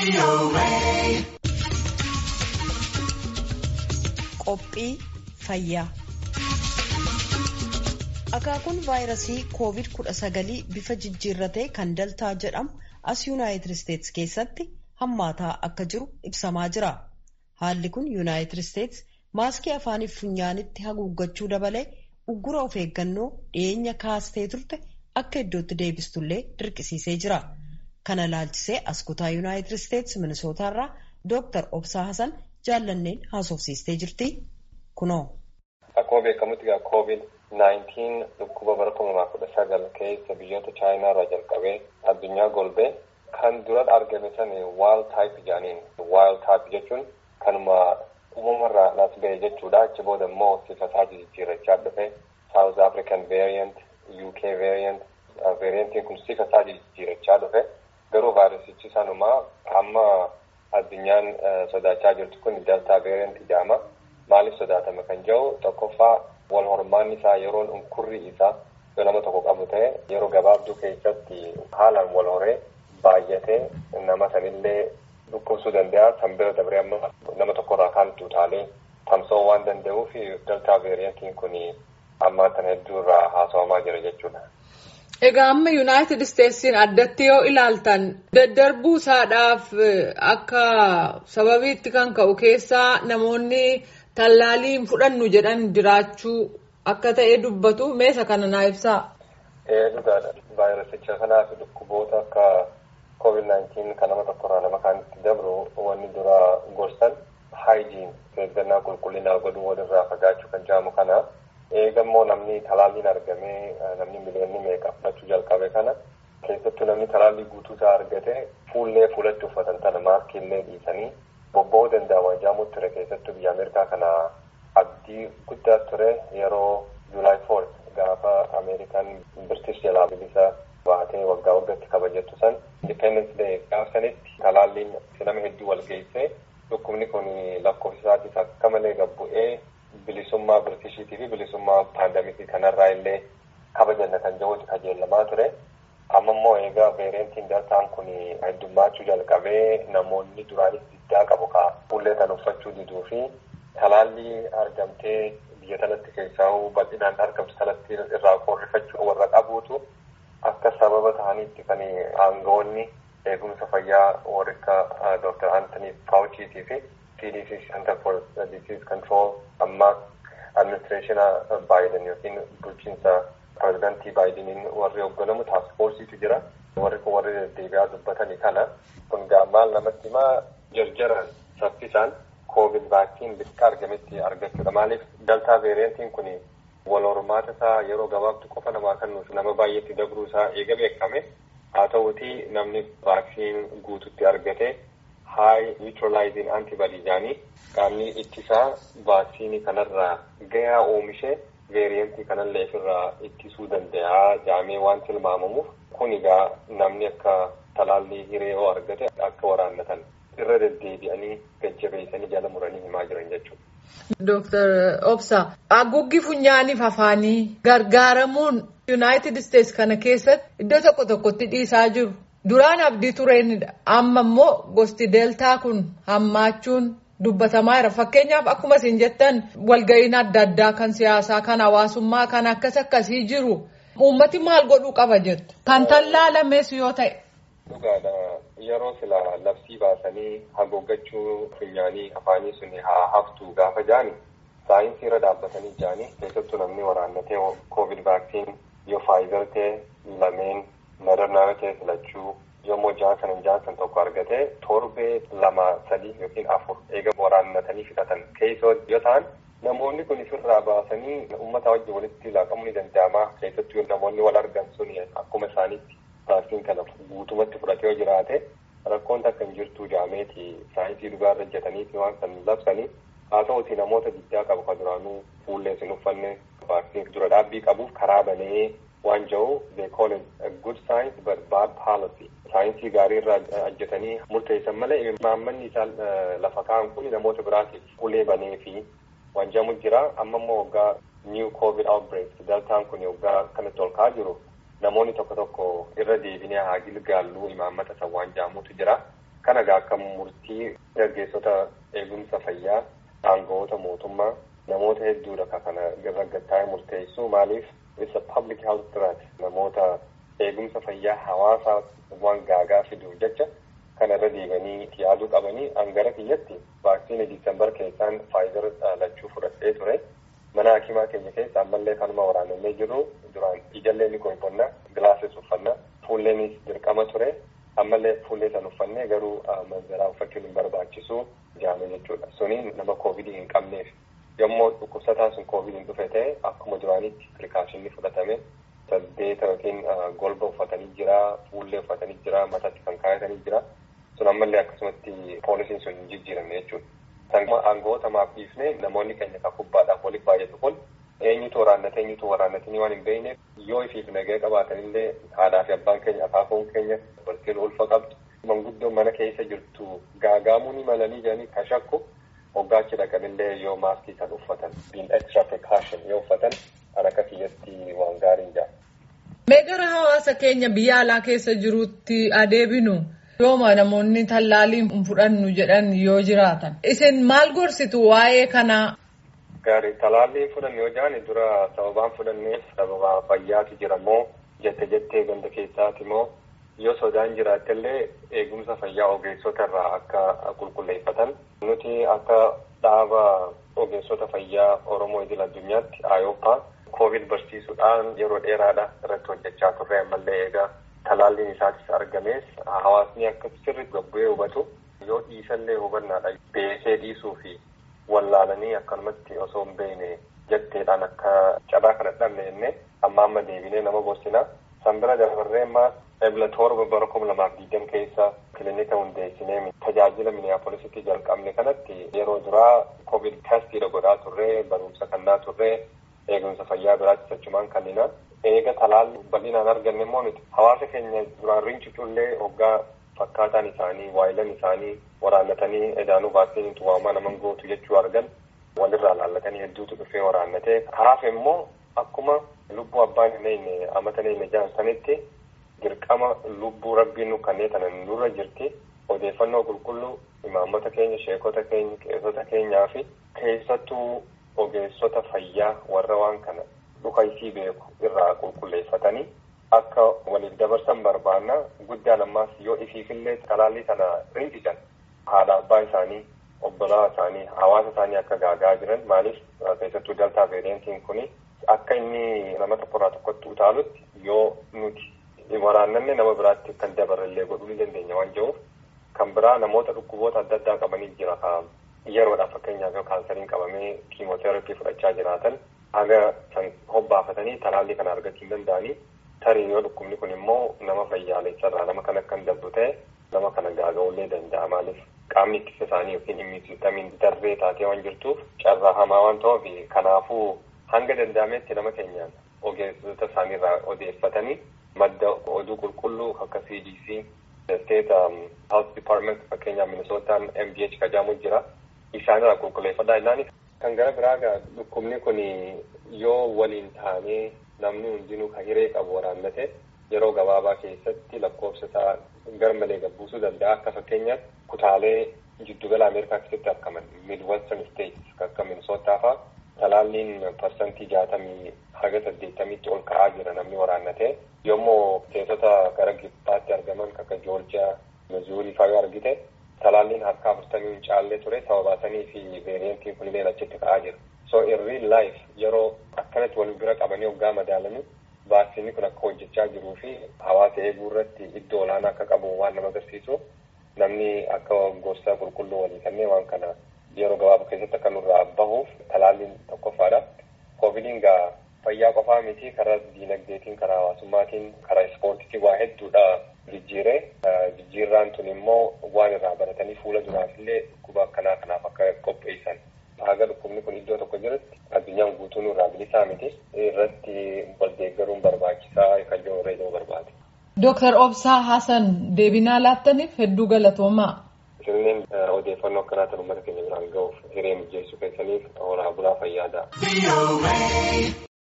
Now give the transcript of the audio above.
Qophii fayyaa. Akaakuun vaayirasii COVID-19 bifa jijjiirratee kan daltaa jedhamu as Yuunaayitid Isteetsi keessatti hammaataa akka jiru ibsamaa jira. Haalli kun Yuunaayitid Isteetsi maaskii afaaniif funyaanitti haguuggachuu dabalee uggura of eeggannoo dhiyeenya kaastee turte akka iddootti deebistullee dirqisiisee jira. Kana laalchisee as kutaa Yuunaayitid Isteetsi Minisootaarraa Dooktar Obsaa Hasan jaallanneen haasofsiistee jirti. Kunoo. Akkuma beekamutti egaa COVID-19 dhukkuba bara kuma lamaa kudha sagal keessa biyyoota Chaayinaa irraa jalqabee addunyaa golbee kan dura argame sani wild type jedhaniin wild type jechuun kanuma uumamarraa nas ba'e jechuudha. Achi booda immoo sifa isaa jijjiirrachaa dhufe South African variant, UK variant, variantiin kun sifa isaa jijjiirrachaa dhufe garuu vaayirasichi sanumaa amma addunyaan sodaachaa jirtu kun delta variant jedhama. Maaliif sodaatame kan jedhu tokkoffaa wal hormaan isaa yeroon unkurri isaa yoo nama tokko qabu ta'e yeroo gabaabduu keessatti haalaan wal horee baay'atee nama sanillee dhukkubsuu danda'a. San bira dabree amma nama tokkorraa kaan utaalee tamsa'uu waan danda'uuf delta variantiin kun ammaa kana hedduu irraa haasawamaa jira jechuudha. Egaa amma Yuunaayitid Isteetsiin addatti yoo ilaaltan daddarbuu isaadhaaf akka sababiitti kan ka'u keessaa namoonni tallaaliin fudhannu jedhan jiraachuu akka ta'e dubbatu meesa kana naa ibsaa. Dhugaadha. Vaayirasicha kanaa fi dhukkuboota akka COVID-19 kan nama tokkorraa nama kaanitti dabru wanni dura gorsan haayijiin eeggannaa qulqullinaa godhuu walirraa fagaachuu kan jedhamu kana. eegammoo namni talaalliin argamee namni miliyoonni meeqa fudhachuu jalqabe kana keessattuu namni talaallii guutuu isaa argate fuullee fuulatti uffatan tana maaskiillee dhiisanii bobba'uu danda'a waajjiraamu ture keessattuu biyya ameerikaa kana abdii guddaa ture yeroo juulaay foort gaafa ameerikaan birtish jalaa bilisa baatee waggaa waggaatti kabajattu san indipendence day gaafa sanitti talaalliin nama hedduu wal geessee dhukkubni kun lakkoofsisaatis akka malee gabbu'ee bilisummaa birtishiitii fi bilisummaa paandamikii kanarraa illee kabajanna kan jiruuti kajeellamaa ture. Amma immoo egaa veerentiin daltaan kun heddummaachuu jalqabee namoonni duraanis diddaa qabu kaa fuullee kan uffachuu diduu fi talaallii argamtee biyya kanatti keessaa bal'inaan argamtu kanatti irraa qorrifachuu warra qabuutu akka sababa ta'aniitti kan aangawoonni eegumsa fayyaa warri akka Dr. Anthony Fauciitii fi CDC Center for Disease Control amma administreeshina Baayiden yookiin bulchiinsa pirezidantii Baayideniin warri hoogganamu taaskfoorsiitu jira. Warri kun warri deddeebi'aa dubbatanii kana kun maal namatti himaa jarjaran saffisaan koovid vaaksiin bifa argametti argachuudha. Maaliif daltaa veeriyantiin kun wal hormaata isaa yeroo gabaabtu qofa namaa kennuuf nama baay'eetti dabruu isaa eega beekame haa ta'uutii namni vaaksiin guututti argate high neutralizing antibody jedhanii qaamni ittisaa vaaksiinii kanarraa gahaa oomishee veeriyantii kanallee ofirraa ittisuu danda'a jedhamee waan tilmaamamuuf kun egaa namni akka talaallii hiree yoo argate akka waraannatan irra deddeebi'anii gajjabeessanii jala muranii himaa jiran jechuudha. Dooktar Obsa haguuggi funyaaniif afaanii gargaaramuun Yuunaayitid Isteetsi kana keessatti iddoo tokko tokkotti dhiisaa jiru. Duraan abdii tureenidha. Amma immoo gosti deeltaa kun hammaachuun dubbatamaa jira. Fakkeenyaaf akkuma isin jettan walga'iin adda addaa kan siyaasaa, kan hawaasummaa, kan akkas akkasii jiru. Uummati maal godhuu qaba jettu? Kan tallaalames yoo ta'e. Dhugaadha. Yeroo sila labsii baasanii haguuggachuu funyaanii afaanii sun haa haftu gaafa jaani saayinsii irra dhaabbatanii jaani keessattuu namni waraannatee koovid vaaksiin yoo faayizer ta'e lameen madarnaa ta'e filachuu yommuu jaansan jaansan tokko argate torbee lama sadii yookiin afur eega waraannatanii fixatan keessoo yoo ta'an namoonni kun ofirraa baasanii uummata wajjin walitti laaqamuu ni danda'ama keessattuu namoonni wal argan sun akkuma isaaniitti vaaksiin kana guutumatti fudhatee yoo jiraate rakkoon takka hin jirtu jaameeti saayinsii dhugaa irra hojjetaniiti waan kan labsanii haa ta'uti namoota diddaa qabu kan duraanuu fuullee hin uffanne vaaksiin dura dhaabbii qabuuf karaa banee waan jiru they call it a good science but bad policy. Saayinsii gaarii irraa hojjetanii murteessan malee imaammanni isaan lafa kaa'an kun namoota biraatiif ulee banee fi waan jedhamu jira. Amma immoo waggaa new covid outbreak daltaan kun waggaa kanatti ol ka'aa jiru namoonni tokko tokko irra deebinee haa gilgaalluu imaammata san waan jedhamutu jira. Kana egaa akka murtii gaggeessota eegumsa fayyaa aangawoota mootummaa namoota hedduudha ka kana raggattaa'ee murteessu maaliif isa public health threat namoota eegumsa fayyaa hawaasaa waan gaagaa fiduuf jecha kana irra deebanii yaaduu qabanii hangara kiyyatti vaaksiinii diisembar keessaan faayizar lachuu fudhadhee ture mana hakimaa keenya keessa ammallee kanuma waraanamee jiru duraan ijallee ni qoqqonnaa gilaasis uffannaa fuulleenis dirqama ture ammallee fuullee san uffannee garuu manzaraa uffachuun hin barbaachisu jaame jechuudha suniin nama koovidii hin qabneef yommuu dhukkubsataan sun koovidiin dhufe ta'e akkuma duraanitti pirikaashinni fudhatame saddeeta yookiin golba uffatanii jira fuullee uffatanii jira mataatti kan kaayatanii jira sun ammallee akkasumatti poolisiin sun hin jijjiiramne jechuudha. Sanguma aangawoota maaf dhiifne namoonni keenya kan kubbaadhaaf waliif baay'atu kun eenyutu waraannate eenyutu waraannatanii waan hin beekneef yoo ifiif nagaya qabaatanillee haadhaa fi abbaan keenya akaakuun keenya dubartiin ulfa qabdu manguddoon mana keessa jirtu gaagaamuu ni malanii jedhanii kan shakku hoggaachi dhaqanillee yoo maaskii kan uffatan biin extra precaution yoo uffatan kan akka kiyyatti waan gaarii jaa. Mee gara hawaasa keenya biyya alaa keessa jirutti adeebinu yooma namoonni tallaalii hin fudhannu jedhan yoo jiraatan isin maal gorsitu waa'ee kanaa. Gaarii talaallii fudhanne yoo jedhan dura sababaan fudhanneef sababa fayyaatu jira moo jette jettee ganda keessaati moo yoo sodaan jiraattellee eegumsa fayyaa ogeessota irraa akka qulqulleeffatan nuti akka dhaaba ogeessota fayyaa Oromoo idil addunyaatti ayooppaa koovid barsiisuudhaan yeroo dheeraadha irratti hojjechaa turre ammallee eegaa talaalliin isaatis argamees hawaasni akka sirriitti gabbu'ee hubatu yoo dhiisallee hubannaadha beekee dhiisuu fi wallaalanii akkanumatti osoo hin beekne jetteedhaan akka cabaa kana dhabne jennee amma amma deebinee nama gorsinaa san bira dabarree ammaa ebla torba bara kuma lamaaf digdam keessa kilinika hundeessinee tajaajila miniyaapolisitti jalqabne kanatti yeroo duraa koovid testiidha godhaa turree barumsa kannaa turree eegumsa fayyaa biraatti achumaan kannina eega talaalli bal'inaan arganne immoo nuti hawaasa keenya duraan rincucullee hoggaa fakkaataan isaanii waayilan isaanii waraannatanii edaanuu vaaksiiniitu waamaa naman gootu jechuu argan walirraa laallatanii hedduutu dhufee waraannatee hafe immoo akkuma lubbuu abbaan hin eenye amata hin jaansanitti dirqama lubbuu rabbiin nu kannee tanan nurra jirti odeeffannoo qulqulluu imaammota keenya sheekota keenya qeessota keenyaa fi keessattuu ogeessota fayyaa warra waan kana dhukaysii beeku irraa qulqulleeffatanii akka waliif dabarsan barbaanna guddaan ammaas yoo ifiifillee talaallii kana rinqisan haadha abbaa isaanii obbolaa isaanii hawaasa isaanii akka gaagaa jiran maaliif keessattuu daltaa veeriyantiin kuni akka inni nama tokkorraa tokkotti utaalutti yoo nuti waraannanne nama biraatti kan dabarallee godhuu ni dandeenya waan jiruuf kan biraa namoota dhukkuboota adda addaa qabanii jira ka yeroodhaaf fakkeenyaaf yoo kaansariin qabamee kiimooterapii fudhachaa jiraatan haga san hobbaafatanii talaallii kana argachuu hin danda'anii tarii yoo dhukkubni kun immoo nama fayyaalessarraa nama kan akka hin dabdu ta'e nama kana gaaga'uullee danda'a maaliif qaamni ittisa isaanii yookiin immuunsiistamiin darree taatee waan jirtuuf carraa hamaa waan ta'uuf kanaafuu hanga danda'ametti nama keenyaan ogeessota isaaniirraa odeeffatanii madda oduu qulqulluu akka CDC state health department fakkeenyaaf minisootaan MDH kajaamu jira isaanirraa qulqulleeffadhaa innaanis kan gara biraa gaa dhukkubni kun yoo waliin taanee namni hundinuu kan hiree qabu waraannate yeroo gabaabaa keessatti lakkoofsa isaa garmalee gabbuusuu danda'a akka fakkeenyaatti kutaalee jiddugala ameerikaa keessatti argaman midwestern states akka minisootaa fa'aa talaalliin parsantii jaatamii haga saddeettamiitti ol ka'aa jira namni waraannate yommuu teessota gara gibbaatti argaman akka joorjiyaa mizuurii fa'aa yoo argite talaalliin harka afurtamii hin caallee ture sababaasanii fi veeriyantiin kunillee achitti ka'aa jira. so in real life yeroo akkanatti wal bira qabanii hoggaa madaalanii vaaksiinni kun akka hojjechaa jiruu fi hawaasa eeguu irratti iddoo olaanaa akka qabu waan nama agarsiisu namni akka gorsa qulqulluu walii kennee waan kana yeroo gabaabaa keessatti akka nurraa bahuuf talaalliin tokkoffaadha. Koovidiin gaa fayyaa qofaa miti karaa diinagdeetiin karaa hawaasummaatiin karaa ispoortiitiin waa hedduudha jijjiiree jijjiirraan tun immoo waan irraa baratanii fuula duraaf illee dhukkuba akkanaa kanaaf akka qopheessan. haga dhukkubni kun iddoo tokko jirutti addunyaan guutuun irraa bilisaa miti irratti wal deeggaruun barbaachisaa kan jiru irra barbaade. Dooktar Obsaa Hasan deebinaa laattaniif hedduu galatoomaa. Isinleen odeeffannoo akkanaa ta'an uummata keenya biraan ga'uuf hiree mijeessuu keessaniif horaa bulaa fayyaadha.